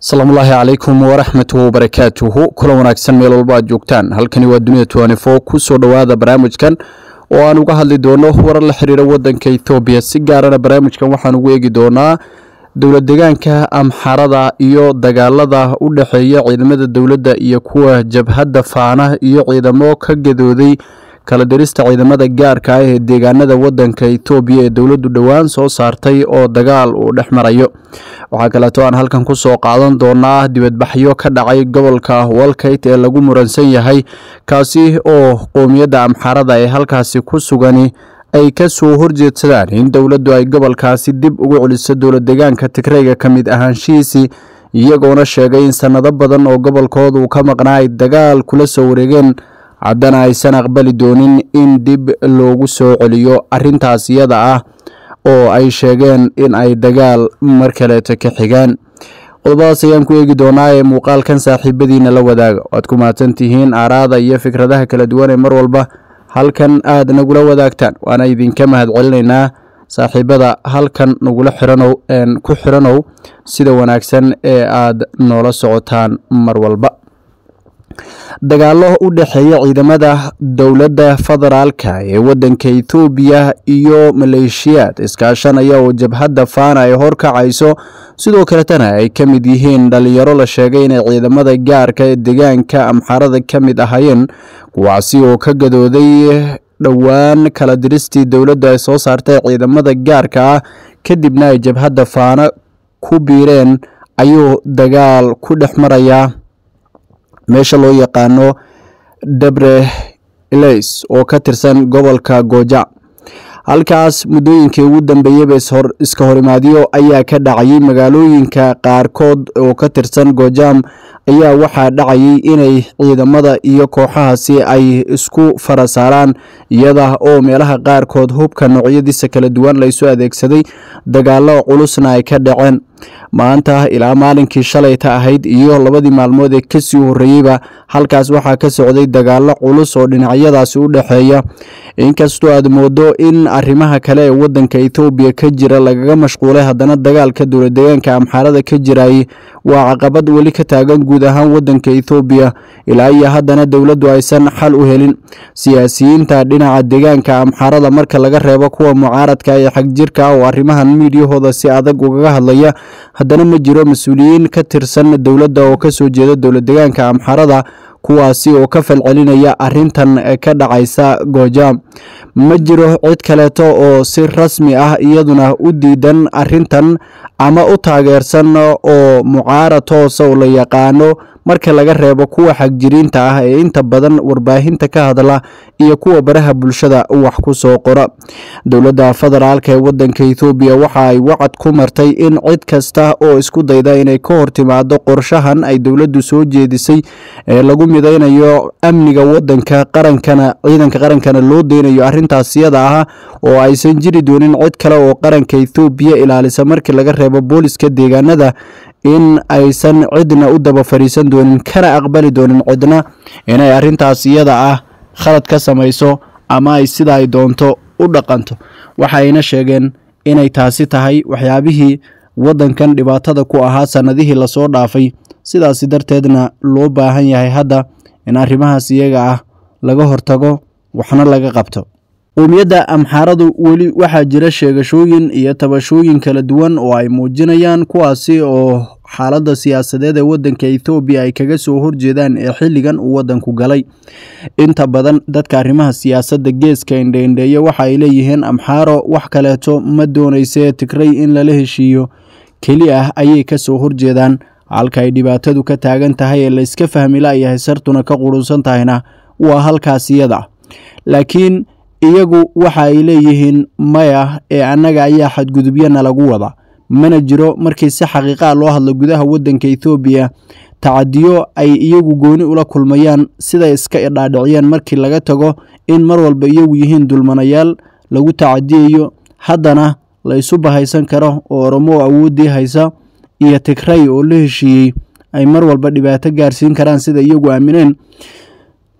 asalaamullaahi calaykum waraxmatu wabarakaatuhu kulan wanaagsan meel walba aad joogtaan halkani waa dunida tnfo kusoo dhowaada barnaamijkan oo aan uga hadli doono warar la xiriira wadanka ethoobiya si gaarana barnaamijkan waxaan ugu eegi doonaa dowlad deegaanka amxarada iyo dagaalada u dhexeeya ciidamada dowladda iyo kuwa jabhadda faana iyo ciidamo ka gadooday kala dirista ciidamada gaarka ah ee deegaanada wadanka etoobiya ee dowladdu dhowaan soo saartay oo dagaal uu dhex marayo waxaa kaleeto aan halkan kusoo qaadan doonaa dibadbaxyo ka dhacay gobolka walkayt ee lagu muransan yahay kaasi oo qoomiyadda amxarada ee halkaasi ku sugani ay ka soo horjeedsadaan in dowladdu ay gobolkaasi dib ugu celiso dowlad deegaanka tigreyga ka mid ahaanshihiisii iyagoona sheegay in sannado badan oo gobolkooda uu ka maqnaa ay dagaal kula soo wareegeen haddana aysan aqbali doonin in dib loogu soo celiyo arintaas iyada ah oo ay sheegeen in ay dagaal mar kaleeto ka xigaan qodobadaas ayaan ku eegi doonaa ee muuqaalkan saaxiibadiina la wadaaga waad ku mahadsan tihiin aaraada iyo fikradaha kala duwan ee mar walba halkan aad nagula wadaagtaan waana idinka mahad celinaynaa saaxiibada halkan nagula xiranow ku xiranow sida wanaagsan ee aad noola socotaan mar walba dagaalo u dhexeeya ciidamada dowladda federaalka ee wadanka ethoobiya iyo maleeshiyaad iskaashanaya oo jabhadda faana ay horkacayso sidoo kaletana ay ka mid yihiin dhalinyaro la sheegay inay ciidamada gaarka ee deegaanka amxarada ka mid ahaayeen kuwaasi oo ka gadooday dhowaan kala diristii dowladda ay soo saartay ciidamada gaarka ah kadibna ay jabhadda faana ku biireen ayuu dagaal ku dhex marayaa meesha loo yaqaano debre leys oo ka tirsan gobolka gooja halkaas muddooyinkii ugu dambeeyeyba iska horimaadyo ayaa ka dhacayay magaalooyinka qaarkood oo ka tirsan gojaam ayaa waxaa dhacayay inay ciidamada iyo kooxahaasi ay isku fara saaraan iyada oo meelaha qaarkood hubka noocyadiisa kala duwan laysu adeegsaday dagaalo culusna ay ka dhaceen maanta ilaa maalinkii shalayta ahayd iyo labadii maalmood ee kasii horreeyeyba halkaas waxaa ka socday dagaalo culus oo dhinacyadaasi u dhexeeya inkastoo aad moodo in arrimaha kale ee wadanka ethoobiya ka jira lagaga mashquulay haddana dagaalka dowlad deegaanka amxaarada ka jirayay waa caqabad weli ka taagan guud ahaan wadanka ethoobiya ilaa iyo haddana dowladdu aysan xal u helin siyaasiyiinta dhinaca deegaanka amxaarada marka laga reebo kuwa mucaaradka ee xagjirka ah oo arrimahan miidyahooda si adag ugaga hadlaya haddana ma jiro mas-uuliyiin ka tirsan dowladda oo kasoo jeeda dowlad deegaanka amxarada kuwaasi oo ka falcelinaya arintan ka dhacaysa goojaam ma jiro cid kaleeto oo si rasmi ah iyaduna u diidan arintan ama u taageersan oo mucaarad toosa oo la yaqaano marka laga reebo kuwa xagjiriinta ah ee inta badan warbaahinta ka hadla iyo kuwa baraha bulshada wax ku soo qora dowladda federaalka ee wadanka ethoobiya waxa ay wacad ku martay in cid kasta oo isku dayda inay ka hor timaado qorshahan ay dowladdu soo jeedisay ee lagu midaynayo amniga wadanka qarankana ciidanka qarankana loo deynayo arrintaas iyada ah oo aysan jiri doonin cid kale oo qaranka ethoobiya ilaalisa markii laga reebo booliska deegaanada in aysan cidna u daba fariisan doonin kana aqbali doonin cidna inay arrintaas iyada ah khalad ka samayso ama ay sida ay doonto u dhaqanto waxayna sheegeen inay taasi tahay waxyaabihii waddankan dhibaatada ku ahaa sannadihii lasoo dhaafay sidaasi darteedna loo baahan yahay hadda in arrimahaas iyaga ah laga hortago waxna laga qabto qoomiyadda amxaaradu weli waxaa jira sheegashooyin iyo tabashooyin kala duwan oo ay muujinayaan kuwaasi oo xaaladda siyaasadeed ee wadanka ethoobiya ay kaga soo horjeedaan ee xilligan uu wadanku galay inta badan dadka arrimaha siyaasadda geeska indheindheeya waxa ay leeyihiin amxaaro wax kaleeto ma doonaysee tigrey in lala heshiiyo keli ah ayay ka soo horjeedaan halka ay dhibaatadu ka taagan tahay ee layska fahmi la'yahay sartuna ka qurunsan tahayna waa halkaas iyada laakiin iyagu waxa ay leeyihiin maya ee annaga ayaa xadgudubyana lagu wada mana jiro markii si xaqiiqaa loo hadlo gudaha wadanka ethoobiya tacadiyo ay iyagu gooni ula kulmayaan siday iska idhaadhiciyeen markii laga tago in mar walba iyagu yihiin dulmanayaal lagu tacadiyayo haddana la isu bahaysan karo oo oromo awooddii haysa iyo tigrey oo la heshiiyey ay mar walba dhibaato gaarsiin karaan sida iyagu aamineen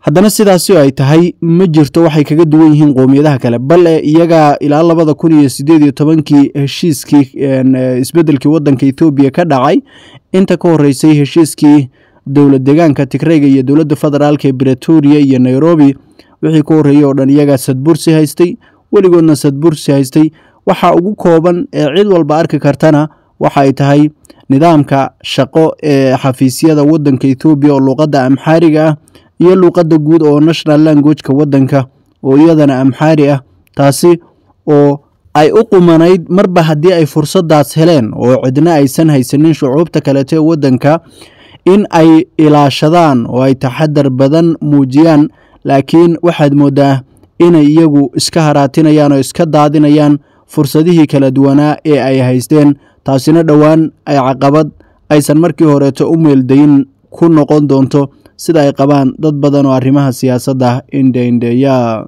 haddana sidaasi ay tahay ma jirto waxay kaga duwan yihiin qowmiyadaha kale bale iyaga ilaa labada kun iyo sideed iyo tobankii heshiiskii isbedelkii wadanka ethoobiya ka dhacay inta ka horeysay heshiiskii dowlad deegaanka tigreyga iyo dowladda federaalk ee bretoria iyo nairobi wixii ka horreeyey oo dhan iyagaa sadbursi haystay weligoodna sadbursi haystay waxa ugu kooban ee cid walba arki kartana waxa ay tahay nidaamka shaqo ee xafiisyada wadanka ethoobiya oo luuqadda amxaariga ah iyo luuqadda guud oo national languageka wadanka oo iyadana amxaari ah taasi oo ay u qumanayd marba haddii ay fursadaas heleen oo cidna aysan haysanin shucuubta kaleeto ee wadanka in ay ilaashadaan oo ay taxadar badan muujiyaan laakiin waxaad moodaa inay iyagu iska haraatinayaan oo iska daadinayaan fursadihii kala duwanaa ee ay haysteen taasina dhowaan ay caqabad aysan markii horeeto u meeldayin ku noqon doonto sida ay qabaan dad badan oo arrimaha siyaasadda indheindheeya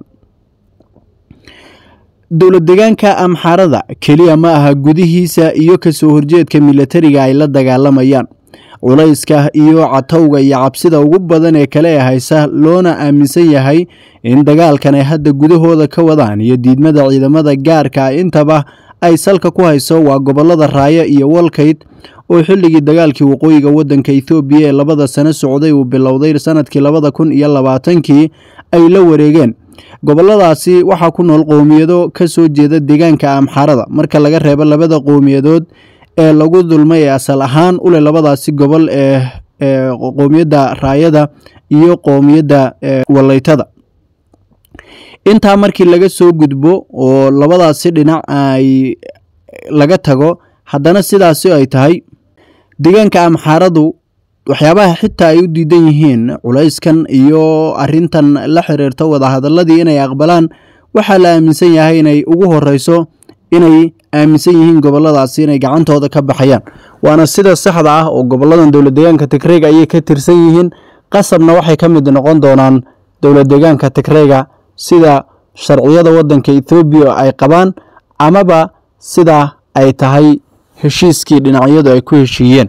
dowlad deegaanka amxaarada keliya ma aha gudihiisa iyo kasoo horjeedka milatariga ay la dagaalamayaan culayska iyo catowga iyo cabsida ugu badan ee kale ee haysa loona aaminsan yahay in dagaalkan ay hadda gudahooda ka wadaan iyo diidmada ciidamada gaarka intaba ay salka ku hayso waa gobolada raayo iyo walkayd oo xilligii dagaalkii waqooyiga wadanka ethoobiya ee labada sano socday uu bilowday sanadkii labada kun iyo labaatankii ay la wareegeen goboladaasi waxaa ku nool qowmiyado ka soo jeeda deegaanka amxaarada marka laga reebo labada qowmiyadood ee lagu dulmay ee asal ahaan u leh labadaasi gobol ee qowmiyadda raayada iyo qowmiyadda waleytada intaa markii laga soo gudbo oo labadaasi dhinac ay laga tago haddana sidaasi ay tahay deegaanka amxaaradu waxyaabaha xitaa ay u diidan yihiin culayskan iyo arintan la xiriirta wadahadaladii inay aqbalaan waxaa la aaminsan yahay inay ugu horeyso inay aaminsan yihiin goboladaasi inay gacantooda ka baxayaan waana sida saxda ah oo goboladan dowlad deegaanka tigreyga ayay ka tirsan yihiin qasabna waxay ka mid noqon doonaan dowlad deegaanka tigreyga sida sharciyada wadanka ethoobiya ay qabaan amaba sida ay tahay heshiiskii dhinacyadu ay ku heshiiyeen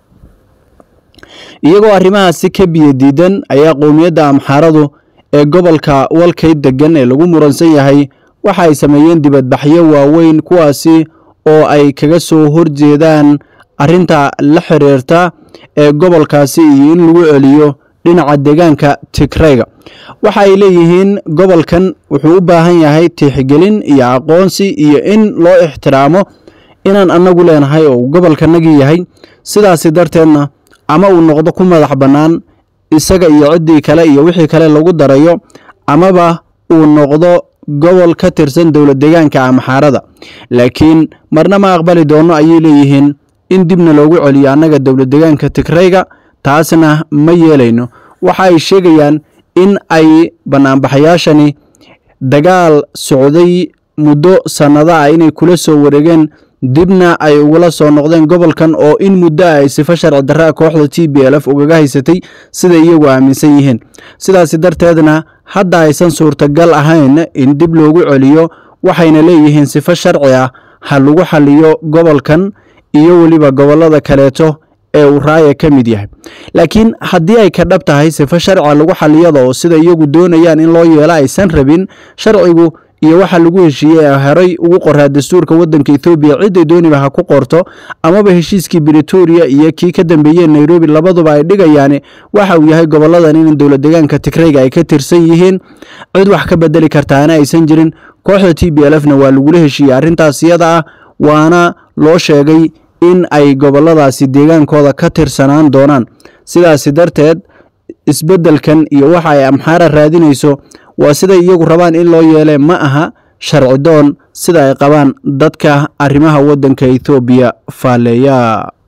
iyagoo arrimahaasi ka biyo diidan ayaa qowmiyadda amxaaradu ee gobolka walkayd degan ee lagu muransan yahay waxa ay sameeyeen dibadbaxyo waaweyn kuwaasi oo ay kaga soo horjeedaan arinta la xiriirta ee gobolkaasi iyo in lagu celiyo dhinaca deegaanka tigreyga waxa ay leeyihiin gobolkan wuxuu u baahan yahay tiixgelin iyo aqoonsi iyo in loo ixtiraamo inaan annagu leenahay oo uu gobolkanagii yahay sidaasi darteedna ama uu noqdo ku madax bannaan isaga iyo ciddii kale iyo wixii kale lagu darayo amaba uu noqdo gobol ka tirsan dowlad deegaanka amxaarada laakiin marna ma aqbali doono ayay leeyihiin in dibna loogu celiyo annaga dowlad deegaanka tigreyga taasna ma yeelayno waxa ay sheegayaan in ay banaanbaxayaashani dagaal socday muddo sannado ah inay kula soo wareegeen dibna ay ugula soo noqdeen gobolkan oo in muddo ah ay sifo sharci darraa kooxda t b l f ugaga haysatay sida iyagu aaminsan yihiin sidaasi darteedna hadda aysan suurtagal ahayn in dib loogu celiyo waxayna leeyihiin sifo sharci ah ha lagu xaliyo gobolkan iyo weliba gobolada kaleeto ee uu raaya ka mid yahay laakiin haddii ay ka dhab tahay sifo sharciga lagu xaliyada oo sida iyagu doonayaan in loo yeelo aysan rabin sharcigu iyo waxa lagu heshiiyey ee horay ugu qoraa dastuurka wadanka ethoobiya cidday dooniba ha ku qorto amaba heshiiskii bretoria iyo kii ka dambeeyey nairobi labaduba ay dhigayaan waxa uu yahay goboladan in dowlad deegaanka tigreyga ay ka tirsan yihiin cid wax ka bedeli kartaana aysan jirin kooxda t b l f na waa lagula heshiiyey arrintaas iyada ah waana loo sheegay in ay goboladaasi deegaankooda ka tirsanaan doonaan sidaasi darteed isbeddelkan iyo waxa ay amxaara raadinayso waa siday iyagu rabaan in loo yeelee ma aha sharci doon sida ay qabaan dadka arrimaha waddanka ethoobiya faaleeya